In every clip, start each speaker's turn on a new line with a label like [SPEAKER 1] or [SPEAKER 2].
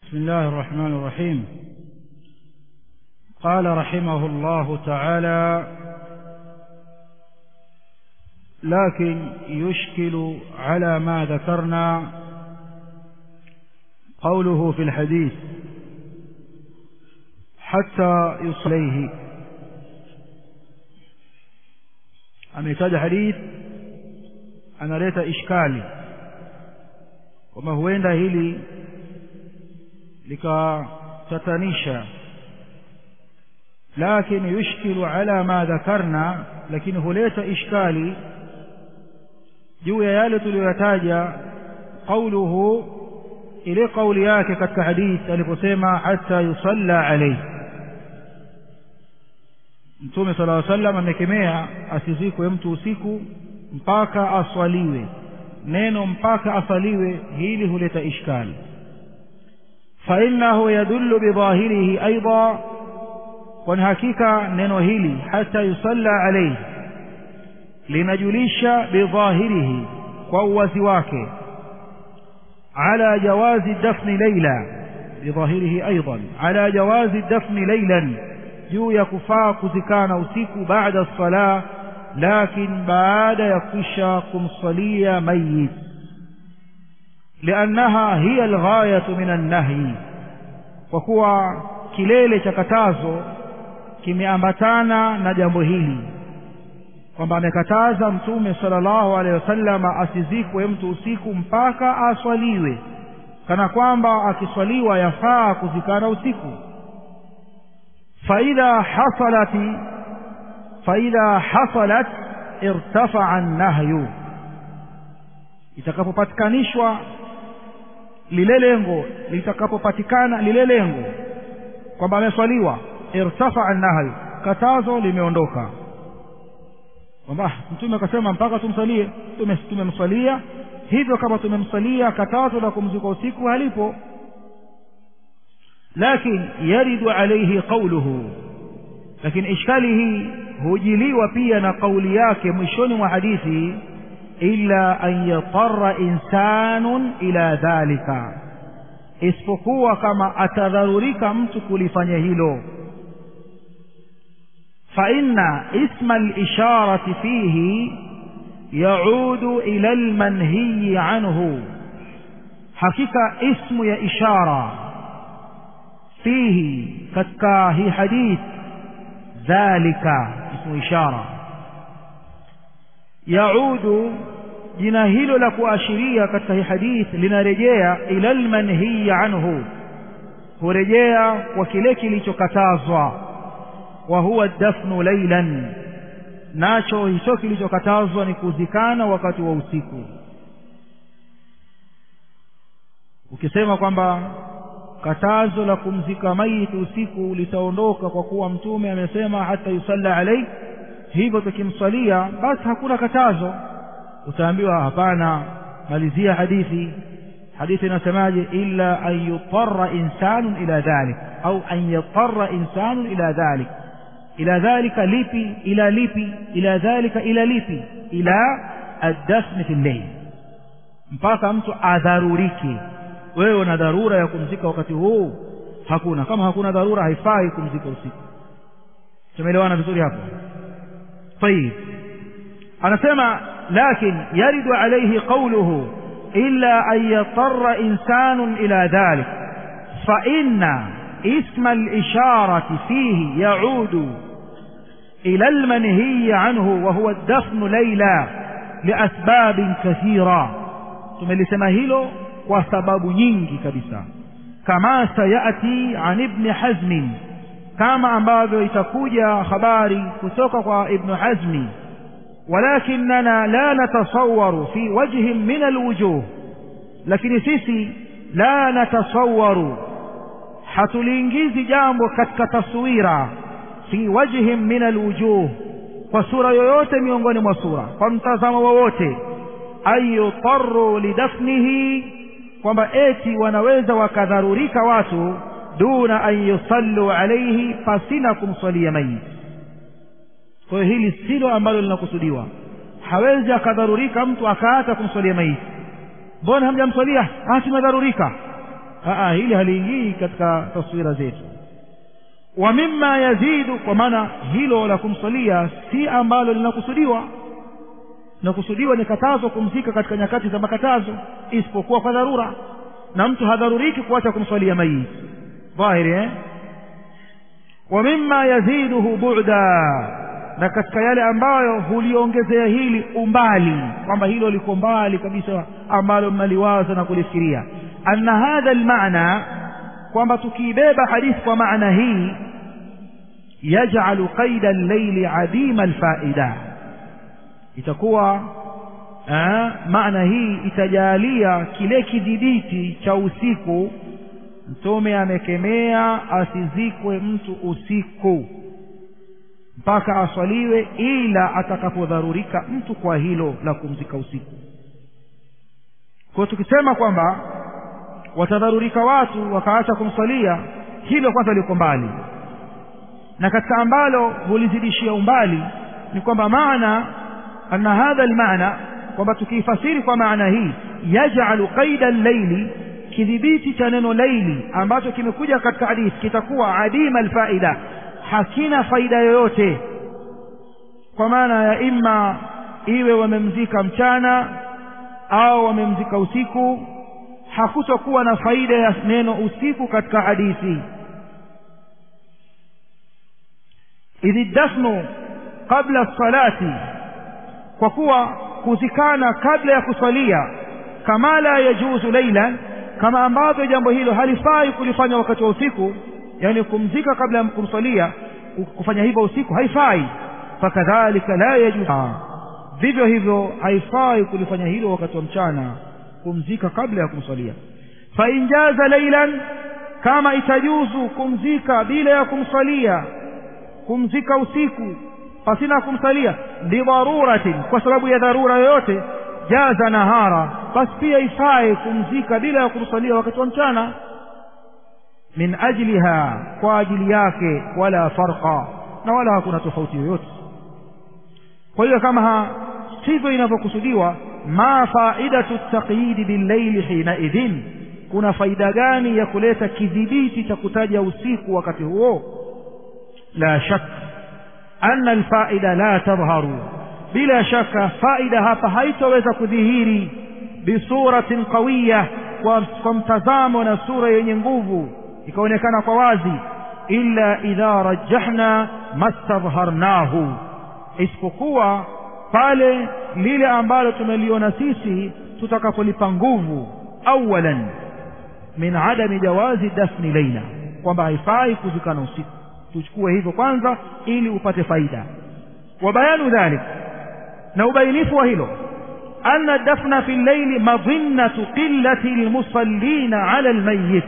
[SPEAKER 1] بسم الله الرحمن الرحيم قال رحمه الله تعالى لكن يشكل على ما ذكرنا قوله في الحديث حتى يصليه ametaja hadith analeta ishkali kwamba huenda hili likatatanisha lakini yushkilu ala ma dhakarna lakini huleta ishkali juu ya yale tuliyoyataja qauluhu ile kauli yake katika hadith aliposema hata yusalla alayhi mtume sala llaw sallam amekemea asizikwe mtu usiku mpaka aswaliwe neno mpaka aswaliwe hili huleta ishkali fainahu yadullu bidhahirihi aidha kwani hakika neno hili hata yusalla alayhi linajulisha bidhahirihi kwa uwazi wake ala jawazi dafni laila bidhahirihi aidan ala jawazi dafni lailan juu ya kufaa kuzikana usiku baada sala lakin baada ya kisha kumsalia mayit liannaha hiya alghayatu min annahyi kwa kuwa kilele cha katazo kimeambatana na jambo hili kwamba amekataza mtume sallallahu alaihi wasallam asizikwe mtu usiku mpaka aswaliwe kana kwamba akiswaliwa yafaa kuzikana usiku فإذا حصلت فإذا حصلت ارتفع النهي itakapopatikanishwa lile lengo litakapopatikana lile lengo kwamba ameswaliwa irtafaa nahyu katazo limeondoka kwamba mtume akasema mpaka tumsalie tumemswalia hivyo kama tumemsalia katazo la kumzika usiku halipo لكن يرد عليه قوله لكن إشكاله هجلي pia قولي yake mwishoni mwa hadithi illa an yatarra insanun ila dhalika isipokuwa kama atadharurika mtu kulifanya hilo فإن اسم الإشارة فيه يعود إلى المنهي عنه حقيقة اسم يا إشارة فيه katika hii hadith dhalika ismu ishara yaudu jina hilo la kuashiria katika hii hadith linarejea ila almanhiyi anhu hurejea kwa kile kilichokatazwa wa huwa dafnu lailan nacho hicho kilichokatazwa ni kuzikana wakati wa usiku ukisema kwamba katazo la kumzika maiti usiku litaondoka kwa kuwa mtume amesema hata yusalla alayhi hivyo tukimswalia basi hakuna katazo utaambiwa hapana malizia hadithi hadithi inasemaje illa an yutarra insanun ila dhalik au an yatarra insanun ila dhalik ila dhalika lipi ila lipi ila dhalika ila lipi ila addafni fi llail mpaka mtu adharurike wewe una dharura ya kumzika wakati huu hakuna kama hakuna dharura haifai kumzika usiku tumeelewana vizuri hapo طيب anasema lakin yaridu alayhi qawluhu illa an yatarra insanun ila dhalik fa inna isma al-isharati fihi yaudu ila al-manhiy anhu wa huwa ad-dafn layla liasbab kathira tumelisema hilo kwa sababu nyingi kabisa kama sayati an ibn hazm kama ambavyo itakuja habari kutoka kwa ibn hazmi walakinna la natasawwaru fi wajhin min alwujuh lakini sisi la natasawwaru hatuliingizi jambo katika taswira fi wajhin min alwujuh kwa sura yoyote miongoni mwa sura kwa mtazamo wowote ayutarru lidafnihi kwamba eti wanaweza wakadharurika watu duna an yusallu alayhi pasina kumswalia mayit kwa hiyo hili silo ambalo linakusudiwa hawezi akadharurika mtu akaacha kumswalia mayit mbona hamjamswalia ah tumedharurika Aa, hili haliingii katika taswira zetu wa mimma yazidu kwa maana hilo la kumsalia si ambalo linakusudiwa linakusudiwa ni katazo kumzika katika nyakati za makatazo isipokuwa kwa dharura na mtu hadharuriki kuacha kumswalia mayiti dhahiri eh? wa mimma yaziduhu bu'da na katika yale ambayo huliongezea hili umbali kwamba hilo liko mbali kabisa ambalo mnaliwaza na kulifikiria anna hadha almaana kwamba tukiibeba hadithi kwa maana hii yaj'alu qaida al-layli adima al-faida itakuwa maana hii itajalia kile kidhibiti cha usiku mtume amekemea asizikwe mtu usiku mpaka aswaliwe ila atakapodharurika mtu kwa hilo la kumzika usiku kwa tukisema kwamba watadharurika watu wakaacha kumswalia hilo kwanza liko mbali na katika ambalo hulizidishia umbali ni kwamba maana anna hadha almaana kwamba tukiifasiri kwa maana hii yaj'alu qaida al-layli kidhibiti cha neno laili ambacho kimekuja katika hadithi kitakuwa adima alfaida hakina faida yoyote kwa maana ya imma iwe wamemzika mchana au wamemzika usiku hakutokuwa na faida ya neno usiku katika hadithi idhi dafnu qabla salati kwa kuwa kuzikana kabla ya kusalia kama la yajuzu lailan kama ambavyo jambo hilo halifai kulifanya wakati wa usiku yani kumzika kabla ya kumsalia kufanya hivyo usiku haifai fakadhalika la yajuzu vivyo hivyo haifai kulifanya hilo wakati wa mchana kumzika kabla ya kumsalia fa injaza lailan kama itajuzu kumzika bila ya kumsalia kumzika usiku pasina kumsalia lidharuratin kwa sababu ya dharura yoyote jaza nahara basi pia ifae kumzika bila ya kumsalia wakati wa mchana min ajliha kwa ajili yake wala farqa na wala hakuna tofauti yoyote kwa hiyo kama sivyo inavyokusudiwa ma faidatu taqyidi billaili hina idhin kuna faida gani ya kuleta kidhibiti cha kutaja usiku wakati huo la shak anna alfaida la tadhharu bila shaka faida hapa haitoweza kudhihiri bisuratin qawiya kwa, kwa mtazamo na sura yenye nguvu ikaonekana kwa wazi illa idha rajjahna mastadharnahu isipokuwa pale lile ambalo tumeliona sisi tutakapolipa nguvu awalan min adami jawazi dafni laila kwamba haifai kuzikana usiku tuchukue hivyo kwanza ili upate faida wa bayanu dhalik na ubainifu wa hilo anna dafna fi llaili madhinnatu qillati lmusallina ala almayyit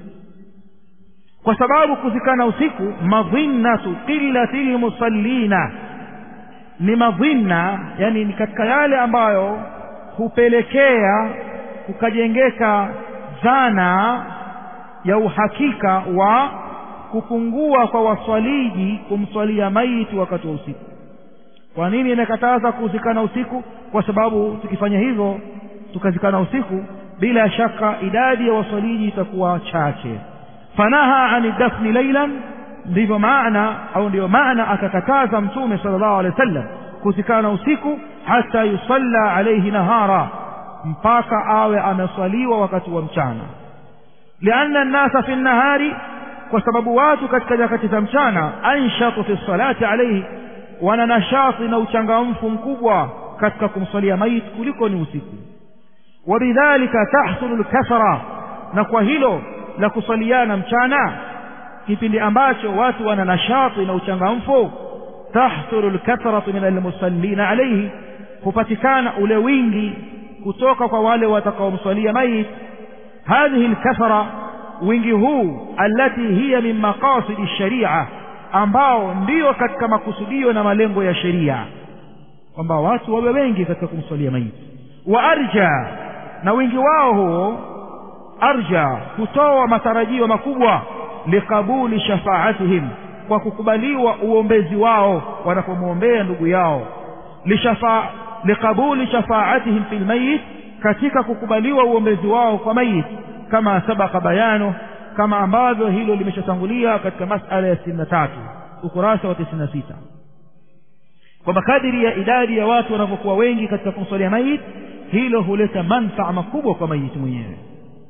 [SPEAKER 1] kwa sababu kuzikana usiku madhinnatu qillati lmusallina ni madhinna yani ni katika yale ambayo hupelekea kukajengeka dhana ya uhakika wa kupungua kwa waswaliji kumswalia maiti wakati wa usiku kwa nini imekataza kuzikana usiku kwa sababu tukifanya hivyo tukazikana usiku bila shaka idadi ya waswaliji itakuwa chache fanaha ani dafni lailan ndivyo maana au ndiyo maana akakataza mtume sallallahu alaihi wasallam kuzikana usiku hata yusalla alaihi nahara mpaka awe ameswaliwa wakati wa mchana lianna nnasa fi nnahari kwa sababu watu katika nyakati za mchana anshatu fi salati alaihi wana nashati na uchangamfu mkubwa katika kumswalia maiti kuliko ni usiku wabidhalika tahsulu lkathra na kwa hilo la kuswaliana mchana kipindi ambacho watu wana nashati na uchangamfu tahsulu lkathratu min almusallina alaihi hupatikana ule wingi kutoka kwa wale watakaomswalia maiti hadhihi lkathra wingi huu allati hiya min maqasidi sharia ambao ndiyo katika makusudio na malengo ya sheria kwamba watu wawe wengi katika kumswalia maiti wa arja na wingi wao huo arja hutoa matarajio makubwa liqabuli shafaatihim kwa kukubaliwa uombezi wao wanapomwombea ndugu yao lishafa liqabuli shafaatihim fil mayit katika kukubaliwa uombezi wao kwa mayit kama sabaka bayano kama ambavyo hilo limeshatangulia katika masala ya sitini na tatu ukurasa wa tisini na sita kwamba kadiri ya idadi ya watu wanavyokuwa wengi katika kumswalia mayit hilo huleta manfaa makubwa kwa mayiti mwenyewe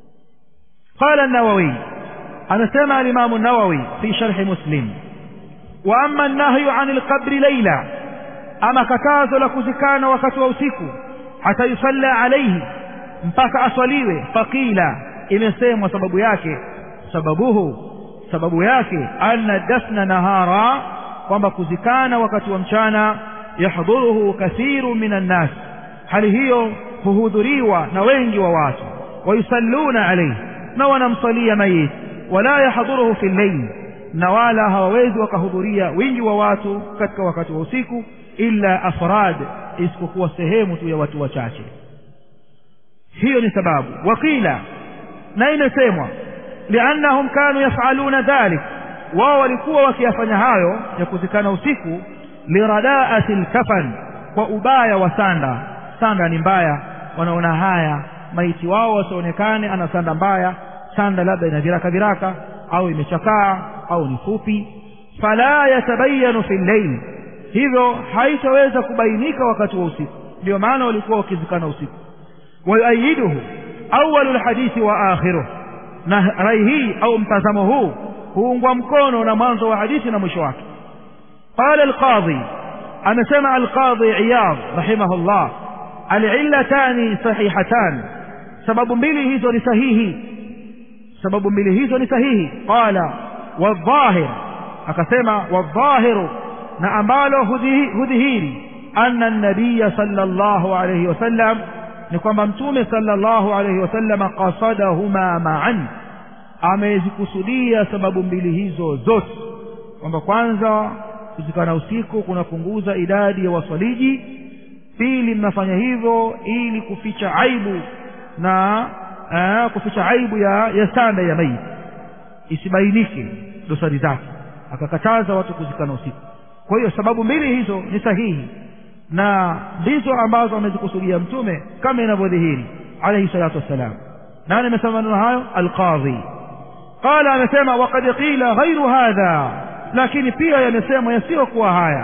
[SPEAKER 1] qala an-nawawi anasema al-imam an-nawawi fi sharh muslim wa amma an-nahyu 'an al-qabr layla ama katazo la kuzikana wakati wa usiku hata yusalla alayhi mpaka aswaliwe faqila imesemwa sababu yake sababuhu sababu yake anna dafna nahara kwamba kuzikana wakati wa mchana yahdhuruhu kathiru minan nas hali hiyo huhudhuriwa na wengi wa watu wayusalluna alayhi na wanamsalia mayit wala yahdhuruhu fi llail na wala hawawezi wakahudhuria wingi wa watu katika wakati wa usiku illa afrad isipokuwa sehemu tu ya watu wachache hiyo ni sababu wakila na imesemwa liannahum kanu yafaluna dhalik wao walikuwa wakiyafanya hayo ya kuzikana usiku liradaati lkafan kwa ubaya wa sanda sanda ni mbaya wanaona haya maiti wao wasionekane ana sanda mbaya sanda labda ina viraka viraka au imechakaa au ni fupi fala yatabayanu fi llail hivyo haitaweza kubainika wakati wa usiku ndio maana walikuwa wakizikana usiku wayuayiduhu awalu lhadithi wa akhiruh na rai hii au mtazamo huu huungwa mkono na mwanzo wa hadithi na mwisho wake qala alqadhi amesema alqadhi iyad rahimahullah alillatani sahihatan sababu mbili hizo ni sahihi sababu mbili hizo ni sahihi qala wadhahir akasema wadhahiru na ambalo hudhihiri anna nabiya sallallahu alayhi wasallam ni kwamba mtume sallallahu alayhi wasallam qasadahuma ma'an amezikusudia sababu mbili hizo zote kwamba kwanza kuzikana usiku kunapunguza idadi ya waswaliji pili mnafanya hivyo ili kuficha aibu na aa, kuficha aibu ya, ya sanda ya maiti isibainike dosari zake akakataza watu kuzikana usiku kwa hiyo sababu mbili hizo ni sahihi na ndizo ambazo amezikusudia mtume kama inavyodhihiri alayhi salatu wassalam nani amesema maneno hayo alqadhi qala amesema waqad qila ghairu hadha lakini pia yamesemwa yasiyokuwa haya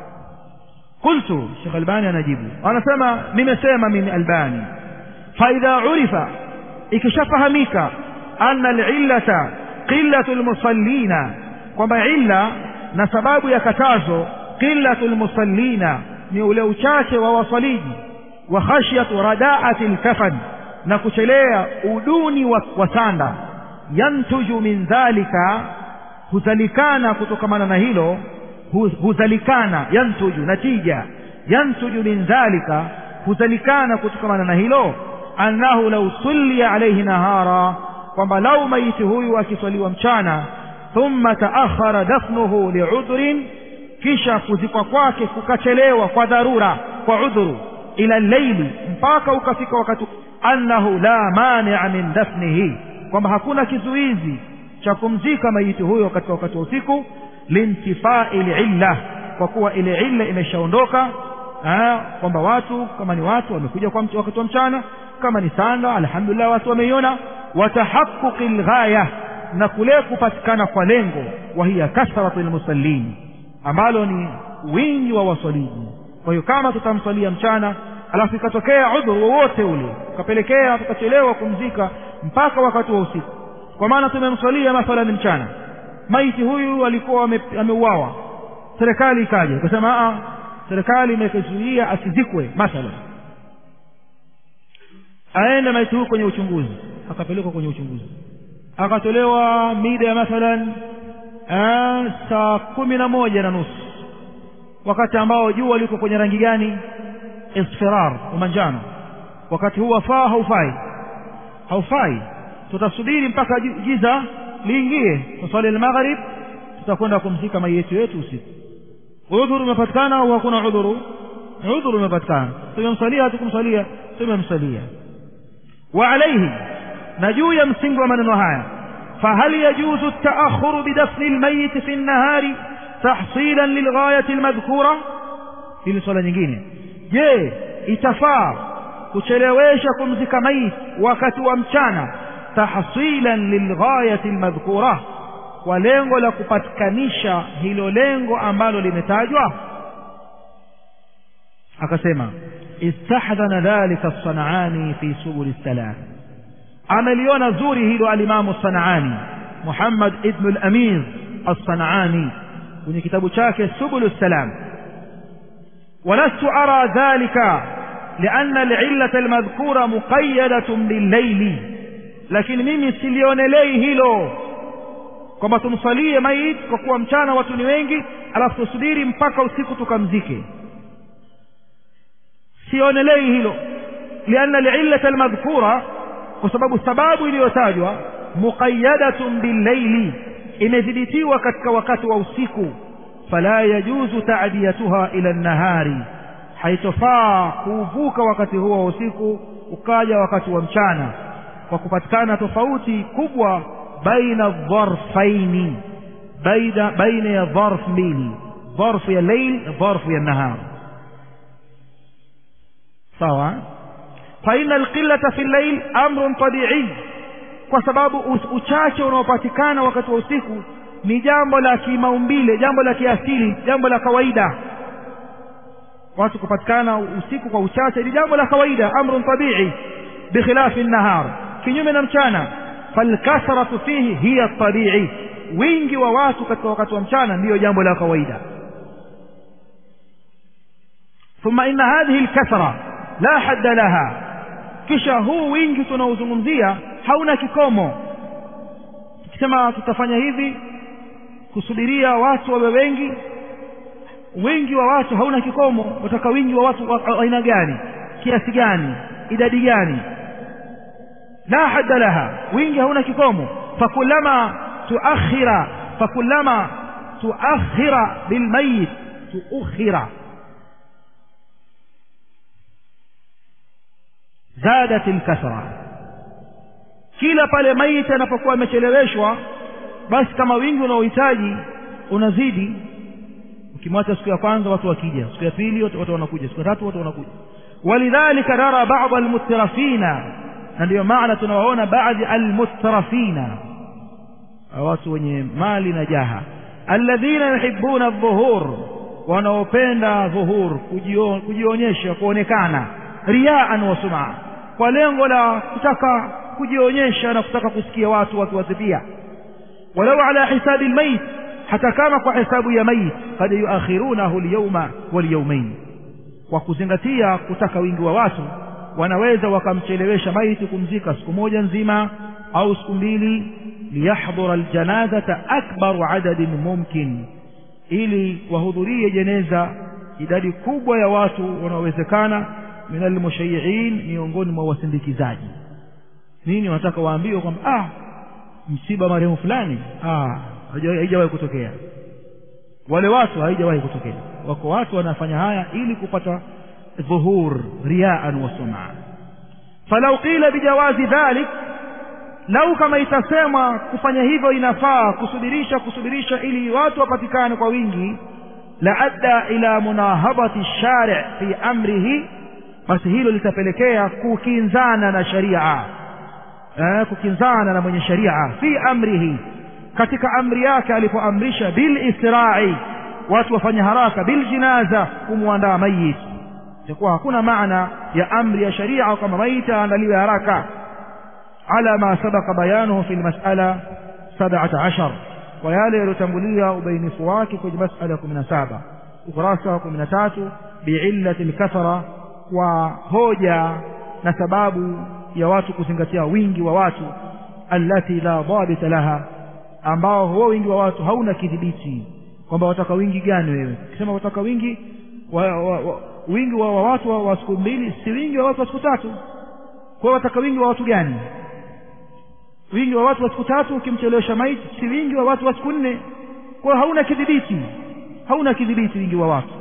[SPEAKER 1] qultu Sheikh Albani anajibu anasema nimesema mimi Albani faidha urifa ikishafahamika anna alillata qillatu almusallina kwamba illa na sababu ya katazo qillatu almusallina ni ule uchache wa wasaliji wa khashyatu radaati alkafan na kuchelea uduni wa, wa sanda yantuju min dhalika huzalikana kutokamana na hilo huzalikana yantuju natija yantuju min dhalika huzalikana kutokamana na hilo annahu law sulliya alayhi nahara kwamba lau maiti huyu akiswaliwa mchana thumma taakhara dafnuhu liudhrin kisha kuzikwa kwake kukachelewa kwa dharura kwa udhuru ila llaili mpaka ukafika wakati annahu la mania min dafnihi kwamba hakuna kizuizi cha kumzika maiti huyo katika wakati wa usiku lintifai lilla kwa kuwa ile illa imeshaondoka kwamba watu kama ni watu wamekuja kwa wakati wa mchana kama ni sanda alhamdulillah watu wameiona watahaquqi lghaya na kule kupatikana kwa lengo wa hiya kathratu lmusallin ambalo ni wingi wa waswaliji kwa hiyo kama tutamswalia mchana alafu ikatokea udhuru wowote ule ukapelekea tukachelewa kumzika mpaka wakati wa usiku kwa maana tumemswalia mathalan mchana maiti huyu alikuwa ameuawa serikali ikaja ikasema serikali imekuzuia asizikwe mathalan aende maiti huyu kwenye uchunguzi akapelekwa kwenye uchunguzi akatolewa mida ya mathalan saa kumi na moja na nusu wakati ambao jua liko kwenye rangi gani isfirar umanjano wakati huu wafaa haufai haufai tutasubiri mpaka giza liingie tuswali almaghrib tutakwenda kumzika maiti yetu usiku udhuru umepatikana au hakuna udhuru udhuru umepatikana tumemsalia hatukumsalia tumemsalia wa alaihi na juu ya msingi wa maneno haya فهل يجوز التأخر بدفن الميت في النهار تحصيلا للغاية المذكورة hili swala nyingine je itafaa kuchelewesha kumzika maiti wakati wa mchana tahsilan lilghayati almadhkura kwa lengo la kupatikanisha hilo lengo ambalo limetajwa akasema istahdhana dhalika as-sanani fi subul salam ameliona zuri hilo alimamu as-sanani Muhammad ibn al-Amir as-sanani kwenye kitabu chake subul salam ولست أرى ذلك لأن العلة المذكورة مقيدة بالليل لكن mimi silionelei hilo kwamba tumsalie maiti kwa kuwa mchana watu ni wengi alafu tusubiri mpaka usiku tukamzike sionelei hilo lianna alillata almadhkura kwa sababu sababu iliyotajwa muqayyadatun billaili imedhibitiwa katika wakati wa usiku fala yajuzu ta'diyatuha ila an-nahari haitofaa kuuvuka wakati huo wa usiku ukaja wakati wa mchana kwa kupatikana tofauti kubwa baina dharfaini baina baina ya dharf mbili dharfu ya layl dharfu ya nahar sawa فإن القلة في الليل أمر طبيعي kwa sababu uchache unaopatikana wakati wa usiku ni jambo la kimaumbile jambo la kiasili jambo la kawaida watu kupatikana usiku kwa uchache ni jambo la kawaida amrun tabii bikhilafi nahar kinyume na mchana falkathratu fihi hiya tabii wingi wa watu katika wakati wa mchana ndiyo jambo la kawaida ثم إن هذه الكثرة لا حد لها kisha huu wingi tunaozungumzia hauna kikomo tukisema tutafanya hivi kusubiria watu wawe wengi wingi wa watu hauna kikomo wataka wingi wa watu wa aina gani kiasi gani idadi gani la hadda laha wingi hauna kikomo fakulama tuakhira fakulama tuakhira bilmayit tuukhira zadat alkathra kila pale maiti anapokuwa amecheleweshwa basi kama wingi unaohitaji unazidi ukimwacha siku ya kwanza watu wakija siku ya pili watu wanakuja siku ya tatu watu wanakuja walidhalika nara ba'd almutrafina na ndio maana tunawaona baadhi almutrafina watu wenye mali na jaha alladhina yuhibbuna adh-dhuhur wanaopenda dhuhur kujionyesha kuonekana riaan wa sumaa kwa lengo la kutaka kujionyesha na kutaka kusikia watu wakiwasifia walau ala hisabi almayit hata kama kwa hesabu ya mayit kad yuakhirunahu alyawma walyawmain kwa kuzingatia kutaka wingi wa watu wanaweza wakamchelewesha maiti kumzika siku moja nzima au siku mbili liyahdhura aljanazata akbaru adadin mumkin ili wahudhurie jeneza idadi kubwa ya watu wanaowezekana min almushayyi'in miongoni mwa wasindikizaji nini wanataka waambiwe kwamba ah msiba marehemu fulani ah haijawahi kutokea wale watu haijawahi kutokea wako watu wanafanya haya ili kupata dhuhur riaan wa sum'a falau qila bijawazi dhalik lau kama itasemwa kufanya hivyo inafaa kusubirisha kusubirisha ili watu wapatikane kwa wingi la adda ila munahabati shari' fi amrihi basi hilo litapelekea kukinzana na sharia eh, kukinzana na mwenye sharia fi amrihi katika amri yake alipoamrisha bil isra'i watu wafanye haraka bil jinaza kumwandaa mayit itakuwa hakuna maana ya amri ya sharia kama maiti aandaliwe haraka ala ma sabaqa bayanuhu fi almas'ala 17 kwa yale yaliyotangulia ubainifu wake kwenye mas'ala ya 17 ukurasa wa 13 bi'illati al-kathara kwa hoja na sababu ya watu kuzingatia wingi wa watu allati la dhabita laha ambao huo wingi wa watu hauna kidhibiti kwamba wataka wingi gani wewe ukisema wataka wingi wa, wa, wa, wingi wa, wa watu wa, wa siku mbili si wingi wa watu wa siku tatu kwa wataka wingi wa watu gani wingi wa watu wa siku tatu ukimchelewesha maiti si wingi wa watu wa siku nne kwa hauna kidhibiti hauna kidhibiti wingi wa watu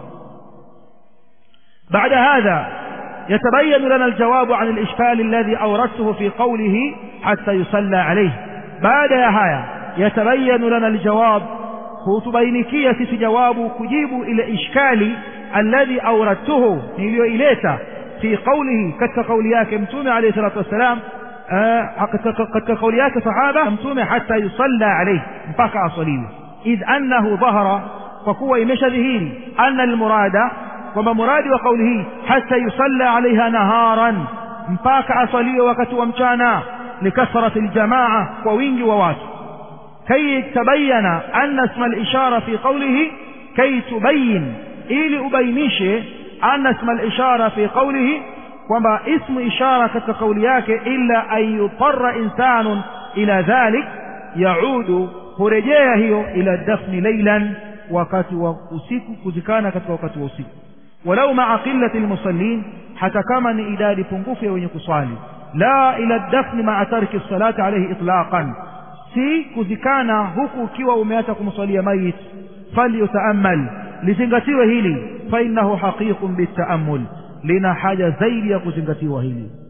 [SPEAKER 1] بعد هذا يتبين لنا الجواب عن الإشكال الذي أوردته في قوله حتى يصلى عليه بعد يا هايا يتبين لنا الجواب كتبينكية في جواب كجيب إلى إشكال الذي أوردته نيليو إليتا في قوله كت قولياك متوم عليه الصلاة والسلام katika kauli yake sahaba mtume hata yusalla alayhi mpaka asaliwe idh annahu dhahara kwa kuwa imeshadhihiri anna almurada kwamba muradi wa kauli hii hata yusalla alaiha naharan mpaka asaliwe wakati wa mchana likathrati aljamaa kwa wingi wa watu kay tabayana anna isma alishara fi qawlihi kay tubayin ili ubainishe anna isma alishara fi qawlihi kwamba ismu ishara katika kauli yake illa an yutarra insanun ila dhalik yaudu hurejea hiyo ila dafni laylan wakati wa usiku kuzikana katika wakati wa usiku walau maa qillati almusallin hata kama ni idadi pungufu ya wenye kuswali la ila dafni maa tarki salati alayhi itlaqan si kuzikana huku ukiwa umeacha kumswalia mayit falyutaamal lizingatiwe hili fa innahu haqiqun bitaammul lina haja zaidi ya kuzingatiwa hili